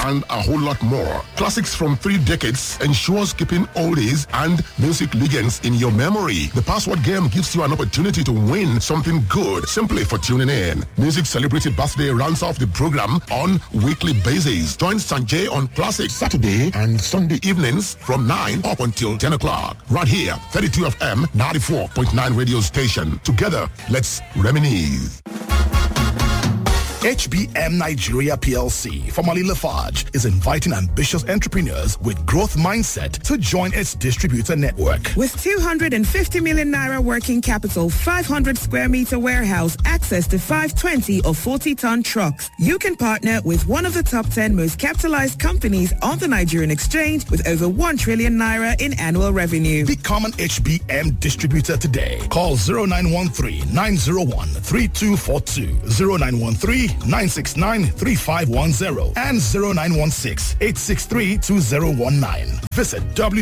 and a whole lot more. Classics from three decades ensures keeping oldies and music legends in your memory. The password game gives you an opportunity to win something good simply for tuning in. Music Celebrity Birthday rounds off the program on weekly basis. Join Sanjay on Classic Saturday and Sunday evenings from 9 up until 10 o'clock. Right here, 32 FM 94.9 radio station. Together, let's reminisce. HBM Nigeria PLC, formerly Lafarge, is inviting ambitious entrepreneurs with growth mindset to join its distributor network. With 250 million naira working capital, 500 square meter warehouse, access to 520 or 40 ton trucks, you can partner with one of the top 10 most capitalized companies on the Nigerian exchange with over 1 trillion naira in annual revenue. Become an HBM distributor today. Call 0913 901 3242, 0913 969 3510, and 0916 863 2019. Visit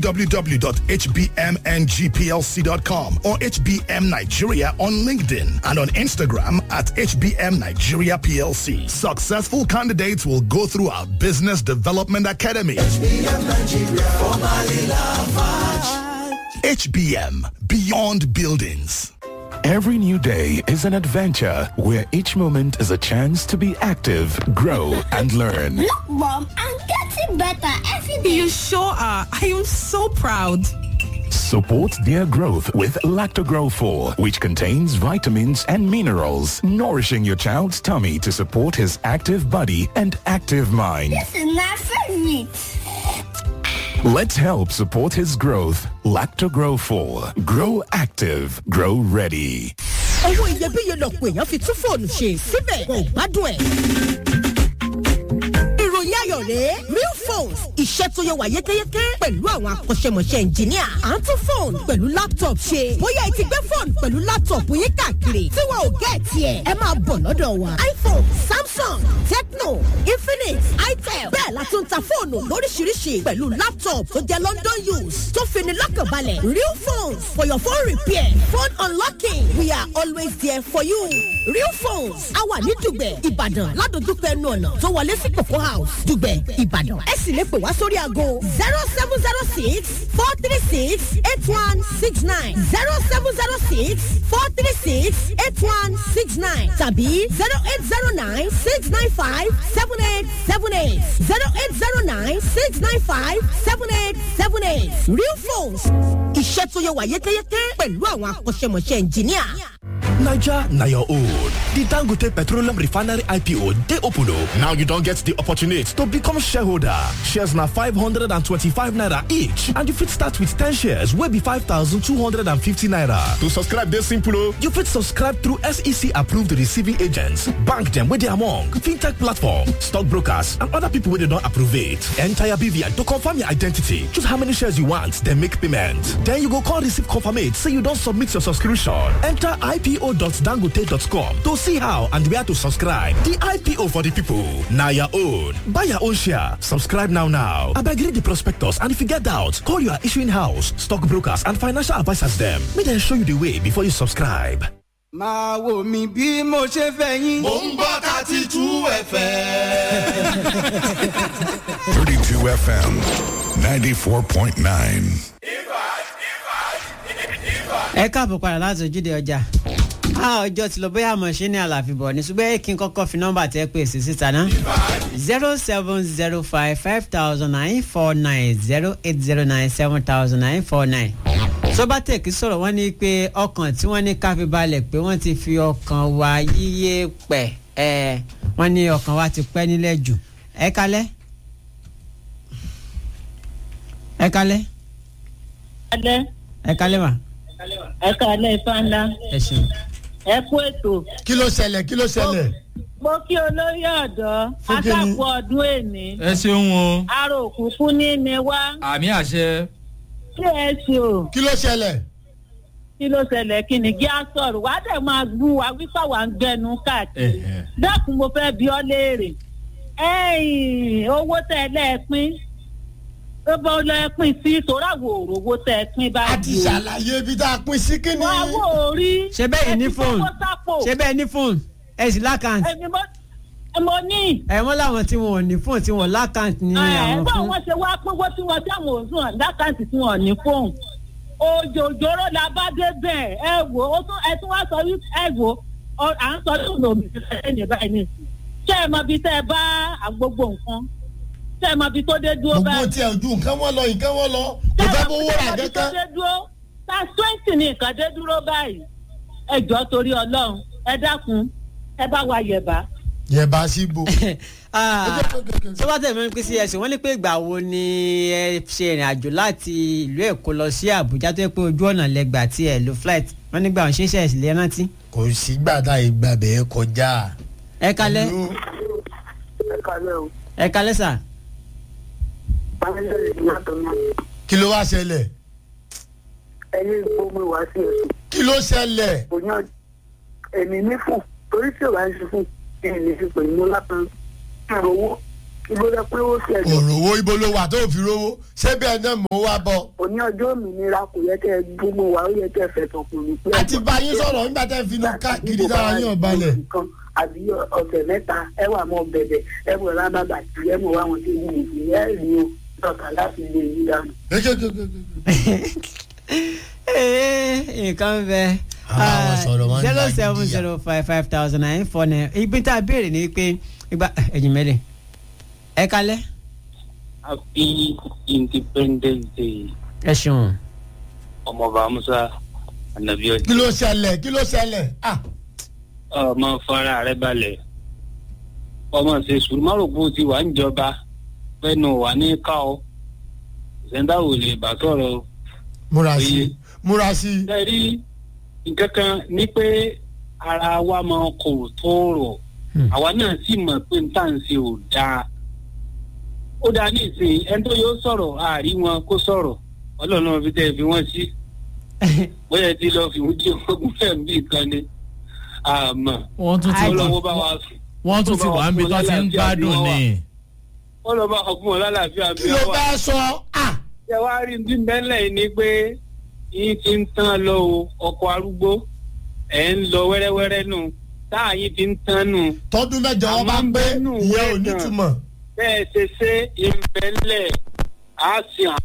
www.hbmngplc.com or HBM Nigeria on LinkedIn and on Instagram at HBM Nigeria PLC. Successful candidates will go through our Business Development Academy. HBM Nigeria, formerly Lafarge. HBM, Beyond Buildings. Every new day is an adventure where each moment is a chance to be active, grow, and learn. Look, Mom, I'm getting better every day. You sure are. I am so proud. Support their growth with Lactogrow 4, which contains vitamins and minerals, nourishing your child's tummy to support his active body and active mind. This is my favorite. Let's help support his growth. Lactogrow 4. Grow active. Grow ready. owó iyebíye lọ̀pọ̀ èèyàn fi tún fóònù ṣe síbẹ̀ kò gbádùn ẹ̀. ìròyìn ayọ̀ rèé real phones iṣẹ́ tó yẹ wà yékéyéké pẹ̀lú àwọn akọ́ṣẹ́mọṣẹ́ ẹnjìníà à ń tún fóònù pẹ̀lú laptop ṣe bóyá ẹ ti gbé fóònù pẹ̀lú laptop yín káàkiri tí wọn ò gẹ́ tiẹ̀ ẹ máa bọ̀ lọ́dọ̀ wa iphone samsung tecno infinix itel bẹ́ẹ̀ la tún ta fóònù lóríṣiríṣi pẹ̀lú laptop tó jẹ́ london use tó fini lọ́kànbalẹ̀ real phones for your phone repair phone unlocking we are always there for you real phones a wà ní dùgbẹ̀ ìbàdàn ládojúkọ ẹnu ọ̀nà tó wọlé sí coco house dùgbẹ̀ ìbàdàn ẹ sì lè pè wá sórí aago zero seven zero six four three six eight one six nine zero seven zero six four three six eight one six nine tàbí zero eight zero nine six nine five seven eight seven eight zero eight zero nine six nine five seven eight seven eight real phones iṣẹ́ tó yẹ wà yékéyéké pẹ̀lú àwọn akọ́ṣẹ́mọṣẹ́ ẹnjìníà. Niger na your own. The Dangote Petroleum Refinery IPO dey open o. Now you don get the opportunity to become shareholder. Shares na 525 naira each and you fit start with 10 shares wey be 5,250 naira. To subscribe dey simple o. You fit subscribe through SEC approved receiving agents, bank dem wey dey among, fintech platform, stockbrokers and other people wey dey don approve it. Enter your BVN to confirm your identity. Choose how many shares you want, then make payment. Then you go call receive confirmate say you don submit your subscription. Enter ipo.dangote.com to see how and where to subscribe. The IPO for the people. Now your own. Buy your own share. Subscribe now now. I beg read the prospectus and if you get doubt, call your issuing house, stockbrokers and financial advisors them. May they show you the way before you subscribe. máa wò mí bí mo ṣe fẹ́ yín. mò ń gbọ́ thirty two fm. 32 FM 94.9. ẹ káàbọ̀ padà láti ojúde ọjà a ọjọ́ ti lọ bóyá àmọ̀ ṣe ní àlàfi bọ̀ ní ṣùgbọ́n kí n kọ́kọ́ fi nọ́mbà tẹ́ pè sí síta ná zero seven zero five five thousand nine four nine zero eight zero nine seven thousand nine four nine sobatec sọ̀rọ̀ wọ́n ní pé ọkàn tí wọ́n ní káfí balẹ̀ pé wọ́n ti fi ọkàn wa yíyé pẹ̀ ẹ̀ wọ́n ní ọkàn wa ti pẹ́ nílẹ̀ jù ẹ kalẹ́ ẹ kalẹ́ alẹ́ ẹ kalẹ́ mà ẹ kàlẹ́ ifá ńlá ẹ ṣeun. ẹ kú ètò. kí ló ṣẹlẹ̀ kí ló ṣẹlẹ̀. mo kí olórí ọ̀dọ́ Fún kí ni? akápò ọdún èní. ẹ ṣeun o. aró òkùnkùn ní ni wá. àmì àṣẹ. kí ẹ ṣe o. kí ló ṣẹlẹ̀. kí ló ṣẹlẹ̀ kí ni kí á sọ̀rọ̀ wá dẹ̀ máa gún wa wípé wà ń gbẹnu káàkiri. dákun mo fẹ́ bí ọ léèrè. ẹ̀yìn owó tẹ ẹ lẹ́ẹ̀pín ó bá ọ lẹ́ẹ̀pín sí ìṣòro owó tẹ ẹ pín báyìí. a ti ṣàlàyé ibi tá a pín sí kí ni. wá wò ó rí. ṣe bẹ́ẹ̀ ní fóònù ẹ ti fowó sápò. ṣe bẹ́ẹ̀ ní fóònù ẹ sì lákàntì. ẹni mo mo ní. ẹ wọ́n láwọn tí wọn ò ní fóònù tí wọn lákàntì ní ẹ àwọn bá fún. wọn ṣe wá pínwó tí wọn tí àwọn òsùn lákàntì tí wọn ò ní fóònù òjòjòrò la bá dé bẹ́ẹ̀ ẹ wò ó tún ẹ tún wá sọ wí ẹ wò ó à ń sọ lóun lòun ti fẹ́ ní báyìí ní ṣé ẹ mọ bí tẹ́ ẹ bá gbogbo nǹkan ṣé ẹ mọ bí tó dé dúró gbogbo báyìí. tí ẹ ojú nǹkan wọn lọ nǹkan wọn lọ kò fẹ́ bó wúrà ṣé ẹ mọ bí tó kankan. dé dúró ta twenty ní nǹkan dé dúró báyìí ẹ jọ torí ọlọ́run ẹ dákun ẹ bá wa yẹ̀bá. yẹ̀bá sí bo. tó bá tẹ̀lé mi pín sí ẹ̀sìn wọ́n ní pé ìgbà wo ni ẹ ṣe ìrìn àjò láti ìlú èkó lọ sí àbújá tó yẹ pé ojú ọ̀nà lẹ́gbàá tí ẹ lo flight wọ́n nígbà wọn ṣe é ṣe ẹ̀sìn lè rántí. kò sí gbàdá ìgbà bẹ́ẹ̀ kọjá. ẹ kalẹ́ ẹ kalẹ́ o. ẹ kalẹ́ sà. báyọ̀ ìdí yàtọ̀ náà. kí ló wá ṣẹlẹ̀. ẹni gbómi wá sí ẹ̀sùn. kí ló ṣẹlẹ̀. òyìn èmi ní fún torí tí ò bá ń ṣe fún èmi ní fi pè ní lápẹ́ ìrówó ibo lẹ pé ó ṣe ẹ̀jọ̀. òrówó ibo ló wà tó fi rówó ṣé bẹ́ẹ̀ náà mò ń wá bọ̀. òní ọjọ́ òmìnira kò yẹ kẹ́ ẹ gbómi wá ó yẹ kẹ́ ẹ fẹ̀tọ̀ kù ní pé. àti bá yín sọ̀rọ̀ nígbà tẹ́ fi lọ káàkiri dára yín ọ̀balẹ̀. àbí ọ̀sẹ̀ mẹ́ta ẹ wà mọ́ bẹ̀bẹ̀ ẹ mọ̀ lábàbà tí ẹ mọ̀ wá wọn tí yìí yìí ẹ rí o lọ́kà láti lè yí dànù. nǹkan bẹ àwọn sọ̀rọ̀ wọn ń zero la seven zero five five thousand nine four nine ibi tá a béèrè ni pé ìgbà ẹ̀yìn mẹ́lẹ̀ ẹ kalẹ́ happy independence day ẹ ṣeun. ọmọọba musa anabi ọjọ. kí ló ṣẹlẹ̀ kí ló ṣẹlẹ̀. ah ọmọ fara rẹ balẹ̀ ọmọ ṣe sùúrù má rò pé o ti wà ń jọba fẹnu wà ní ká ọ ṣẹńdá ò lè bá sọ̀rọ̀ múra sí i múra sí i. ṣe rí nǹkan kan ní pé ara wa máa kò tó rọ̀ àwa náà sì mọ̀ pé n tá à ń ṣe ò dáa ó dáa ní ìsìn ẹni tó yóò sọ̀rọ̀ àárí wọn kó sọ̀rọ̀ ọlọ́run náà fi tẹ́ ẹ fi wọ́n sí bóyá ẹ ti lọ fi wọ́n jẹ́ ogún fẹ̀ ń bí kan ni àmọ́ wọ́n tún ti ọlọ́wọ́ bá wa wọ́n tún ti wà níbi tó ti ń gbádùn ni. wọ́n lọ bá ọkùnrin ọlọ́láàfíà bí kí ló bá sọ. ah ṣe wá rí ní bẹ́lẹ̀ yìí ni pé yín ti ń tán lọ o ọkọ̀ arúgbó ẹ̀ ń lọ wẹ́rẹ́wẹ́rẹ́ nù táà yín ti ń tán nù. tọdún mẹjọ wọn bá ń pé ìyẹn ò ní túmọ̀. bẹ́ẹ̀ ṣe ṣe ìbẹ̀lẹ̀ á sì hàn.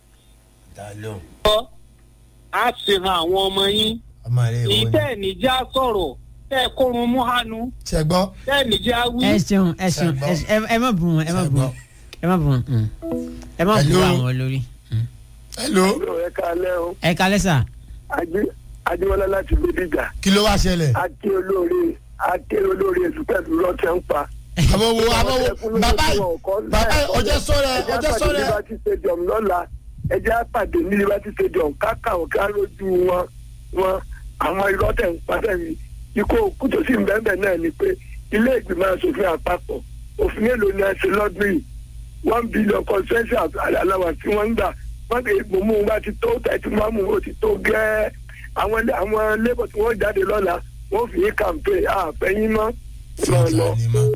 á sì hàn àwọn ọmọ yín. ìtẹ́ ìníjà sọ̀rọ̀ tẹ́ ẹ kórun mú hánu. ṣẹgbọ́. tẹ́ ìníjà wí. ẹ ṣeun ẹ ṣeun ẹ ṣe- ẹ- ẹ má bù wọn ẹ má bù wọn ẹ má bù wọn mm. ẹ má bù Hello. àwọn olórí. hello. ẹ kalẹ́ o. ẹ kalẹ́ sà. adéwọlá láti bíbíjà. kí ló wá ṣẹlẹ̀. aké olóore aké olóore èsù pẹ̀lú rọ́ọ̀tẹ̀ ń pa. àmọ́ wo àmọ́ wo bàbá bàbá ọjọ́ sọ̀rọ̀ ọjọ́ ẹjẹ́ sọ̀rọ̀. àpàdé liberty stadium lọ́la ẹjẹ́ àpàdé ní liberty stadium káka òkè lójú wọn wọn àwọn irọ́tẹ̀ ń padà ní ikú òkú tó sì ń bẹ́ẹ̀ náà ni pé ilé ìgbìmọ̀ asòfin àpapọ̀ òfin mélòó ni ẹ ṣe lọ́dún yìí one billion consensus aláwa tí wọ́n ń gbà wọ́n kì í gbòmù wá ti tó tẹ̀tí máa mú o ti tó gẹ́ẹ́ àwọn ilé- àwọn labour tí wọ́n jáde lọ́la wọ́n fi yín campaign àfẹ́yìn mọ́ máa lọ.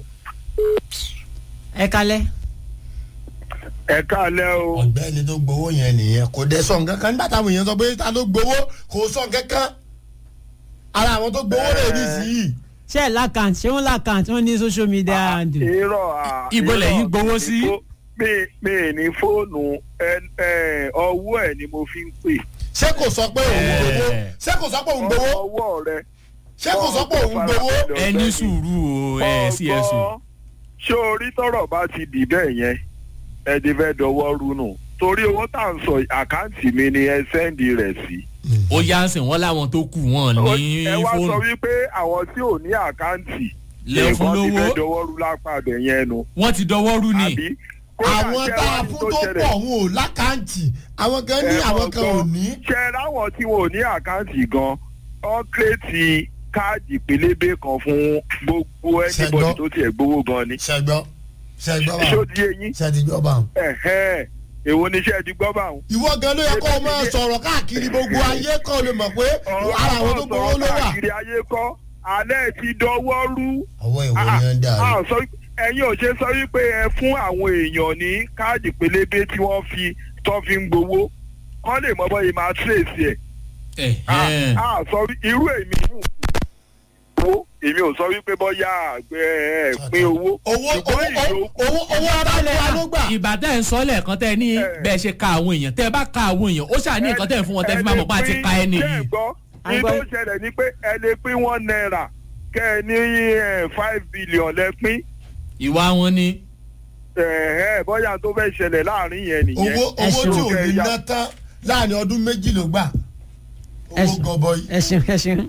ẹ kalẹ́. ẹ káalẹ́ o. ọ̀gbẹ́ni tó gbowó yẹn nìyẹn kò dé sọ nǹkan kan nígbà táwọn èèyàn sọ pé ta ló gbowó kò sọ nǹkan kan ara àwọn tó gbowó rẹ̀ ní sí yìí. ṣé ẹ lákàntì ṣé wọn lákàntì wọn ní social media handle. irọ́ à. Ibo irọ́, lẹ́yìn gbowó sí? mi fó- mi mi ní fóònù ẹ- ẹ, ọwọ́ ẹ̀ ni mo fi ń pè. ṣé kò sọ pé òun gbowó ṣé kò sọ pé òun gbowó ọwọ́ rẹ. ṣé kò sọ pé òun gbowó. ẹ ní sùúrù o ẹ sí ẹ sùn. ọgbọ́n ṣé orí tọrọ bá ti dì bẹ́ẹ̀ yẹn ẹ ti fẹ́ dọwọ́ rú nù torí owó tá à ń sọ àkáǹtì mi ni ẹ sẹ́ndì rẹ̀ sí. ó yá ń sìn wọ́n láwọn tó kù wọ́n ní ẹ wá sọ fóònù. wípé àwọn tí ò ní àkáǹtì Lẹ fún nǹkan ti lówó. fẹ́ dọwọ́ rú lápá abẹ yẹn nu. wọ́n ti dọwọ́ rú ni. àbí kódà àwọn ṣé tá wá a ní fún tó tó ṣẹlẹ̀? pọ̀ wọn ò lákàntì àwọn kan ní Ẹ àwọn mọ̀ kan ò gbọ́, ní. ṣe láwọn tí wọn ò ní àkáǹtì gan ọ́n kírètì káàdì pélébé kan fún gbogbo ẹnibọdì tó tiẹ̀ gbowó gan ni. ṣẹgbọ́ ṣẹgbọ́ bá ṣó di eyín. ṣẹdíjọ́ bá wọn. ẹ̀hẹ́n èwo ni iṣẹ́ ti gbọ́ bá wọn. ìwọ gan ló yẹ kó o máa sọ̀rọ̀ káàkiri gbogbo ayé kan lè mọ̀ pé ara àwọn tó gbowó ló wà. káàkiri ayé kọ́ alẹ́ ti dọwọ́ rú. ọwọ́ ìwọ ni ẹ ń dà Ah, sọ wí- ẹ̀yin ò ṣe sọ wípé ẹ fún àwọn èèyàn ní káàdì pélébé tí wọ́n fi tó fi ń gbowó kọ́ lè mọ bọ́ yìí máa tírèsì ẹ̀. Ẹ̀hẹ́n. Ah, sọ wí- irú èmi gbó èmi ò sọ wípé bọ́yá àgbẹ̀ ẹ̀ pín owó. owó ṣùgbọ́n ìyókù owó owó abalẹ̀ wa ló gbà. ìbàdàn ẹ̀ ń sọ lẹ́ẹ̀kan tẹ́ ẹ ní bẹ́ẹ̀ ṣe ka àwọn èèyàn tẹ́ ẹ bá ka àwọn èèyàn ó ṣáà ní nǹkan tẹ́ ẹ fún wọn tẹ́ fi máa mọ̀ pé a ti ka ẹni ṣé yìí. ẹ gbọ́ ní tó ṣẹlẹ̀ ni pé ẹ lè pín one naira kẹ́ ẹ ní eh, five billion lẹ pín ìwà wọn ni. ẹ̀ẹ́ bọ́yá tó fẹ́ ṣẹlẹ̀ láàrin yẹn nìyẹn. owó owó tí ò Kẹ́ ẹ ní yá- ná tán láàrin ọdún méjì ló gbà owó gọbọi. ẹ ṣeun ẹ ṣeun.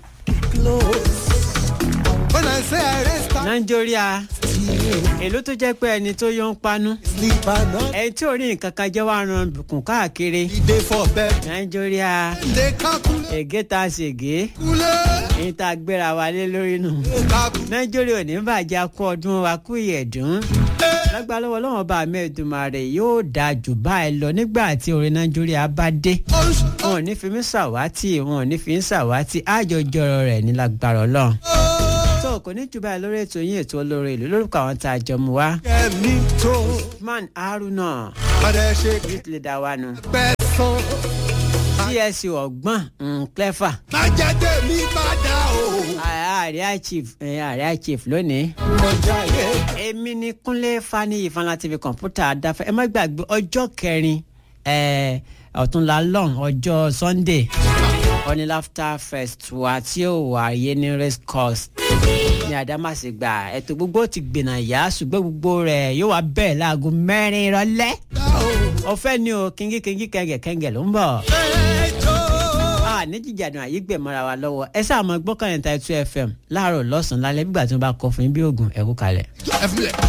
When I say I raise nàìjíríà èló tó jẹ́ pé ẹni tó yọ ń panú ẹni tí ò rí nǹkan kan jẹ́ wàá ran bùkún káàkiri nàìjíríà ègé tá a ṣègé èyí tá a gbéra wa lé lórí nù nàìjíríà ò ní bàjẹ́ akú ọdún wa kú ìyẹ̀dún lágbára lọ́wọ́ lọ́wọ́ bá mẹ́ẹ̀dùmarè yóò dáa jù báyìí lọ nígbà tí orin nàìjíríà bá dé wọn ò ní fi mí ṣàwátì wọn ò ní fi ń ṣàwátì àjọjọrọ rẹ̀ ní lágbára ọlọ́run tó kò ní jù báyìí lórí ètò yín ètò olóore ìlú lórúkọ àwọn tá a jọ mú wá. Kẹ́mi tó man haruna padà ṣe youth leader wa nù pẹ́ sán. csc ọgbọ́n mm, clever Má jẹ́ tèmi má dá o. àríà chief eh, àríà chief lónìí. Mọ̀jà yẹ. èmi ni kúnlé fani ìfanla tv kọ̀ǹpútà adáfẹ́ ẹ má gbàgbé ọjọ́ kẹrin eh, ọ̀túnla lọ́n ọjọ́ sunday ọ̀ní laughter fest wa tí ó wáyé ní race course ní àdámàsìgbà ètò gbogbo ti gbìnà yá ṣùgbọ́n gbogbo rẹ̀ yóò wá bẹ̀rẹ̀ láago mẹ́rin ìrọ̀lẹ́ ọ̀fẹ́ ni o kíngí kíngí kẹ̀ǹgẹ̀ kẹ̀ǹgẹ̀ ló ń bọ̀ a ní jíjàdùn àyígbẹ̀ mọ́ra wa lọ́wọ́ ẹ sáà mọ gbọ́kànlẹ̀ ta two fm láàárọ̀ lọ́sàn-án lálẹ́ bí gbà tí wọ́n bá kọ fún yín bí oògùn ẹ̀kú kalẹ̀. Ẹ filẹ̀.